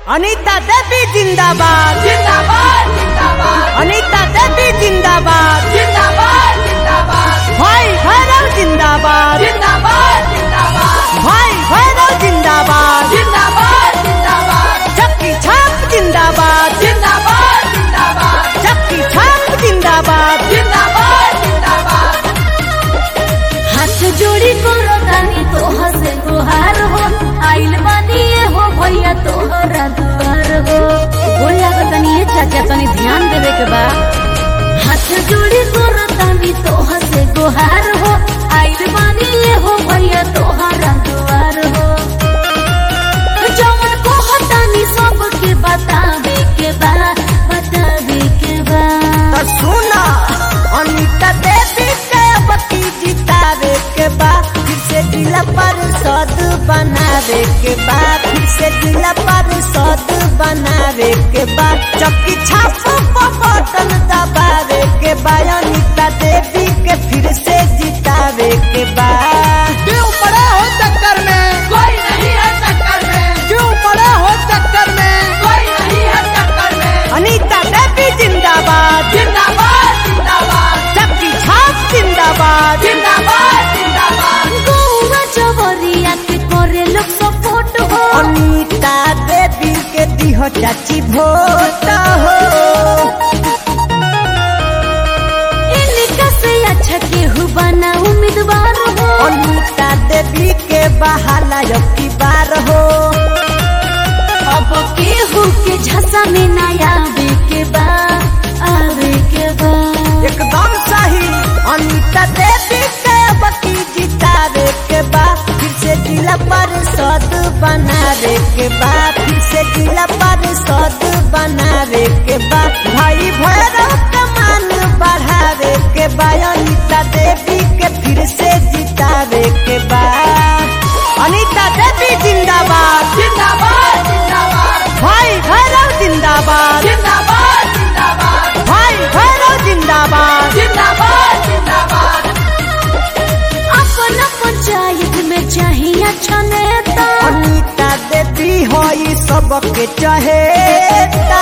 अनीता देवी जिंदाबाद जिंदाबाद जिंदाबाद अनीता देवी जिंदाबाद जिंदाबाद जिंदाबाद भाई भैरव जिंदाबाद जिंदाबाद जिंदाबाद भाई भैरव जिंदाबाद जिंदाबाद जिंदाबाद चक्की छाप जिंदाबाद जिंदाबाद जिंदाबाद चक्की छाप जिंदाबाद जिंदाबाद जिंदाबाद हाथ जोड़ी करो तानी तोह से गुहार हो आइल बानी ये हो भैया तोहरा दुआर हो बोल लागो तनी ये चाचा तनी ध्यान देवे के बा हाथ जोड़ी करो तानी तोह से गुहार हो आइल बानी ये हो भैया तोहरा दुआर हो जवन को हटानी सबके बतावे के बा बतावे के बा तो सुना अनीता देवी के बती जितावे के बाद फिर से जिला परिषद बनावे के बाद फिर से जिला परिषद बनावे के बाद चक्की छाप पर बटन दबावे के बाद अनीता देवी के फिर से जितावे के बाद क्यों पड़े हो चक्कर में कोई नहीं है टक्कर में क्यों पड़े हो चक्कर में कोई नहीं है टक्कर में अनीता देवी जिंदाबाद जिंदाबाद जिंदाबाद चक्की छाप जिंदाबाद जिंदाबाद जिंदाबाद गौवा जवरिया के करे लोग सपोर्ट हो अनीता देवी के दिहो चाची भोट हो इनका से अच्छा केहू बना उम्मीदवार हो अनीता देवी के बहाला की बार हो अब केहू के झसा में ना आवे के बा आवे के बा एकदम सही अनीता देवी के बकी जितावे के बाद फिर से जिला परिषद बनावे के बाद फिर से जिला परिषद बनावे के बाद भाई भैरव के मान बढ़ावे के बाद अनीता देवी के फिर से जितावे के बाद अनीता देवी जिंदाबाद जिंदाबाद जिंदाबाद भाई भैरव जिंदाबाद जिंदाबाद जिंदाबाद भाई भैरव जिंदाबाद जिंदाबाद जिंदाबाद अपना पंचायत में चाहिए अच्छा नेता अनीता देवी हो ई सबके चहेता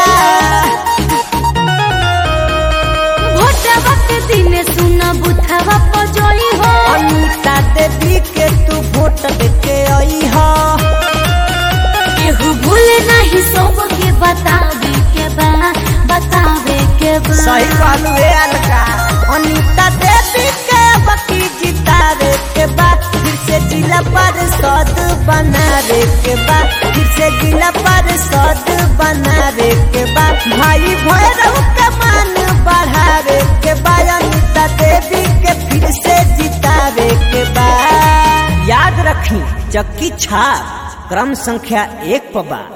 भोटवा के दिन सुना बुथवा पजोई हो अनीता देवी के तू वोट देके आई हो केहू भूले नहीं सबके बतावे के बा बतावे के बा सही बालू है अलका अनीता देवी के बकी जितावे के बाद फिर से जिला परिषद बनावे के बाद फिर से जिला परिषद बनावे के बाद भाई भैरव के मान बढ़ावे के बाद अनीता देवी के फिर से जितावे के बाद याद रखी चक्की छाप क्रम संख्या एक पर बा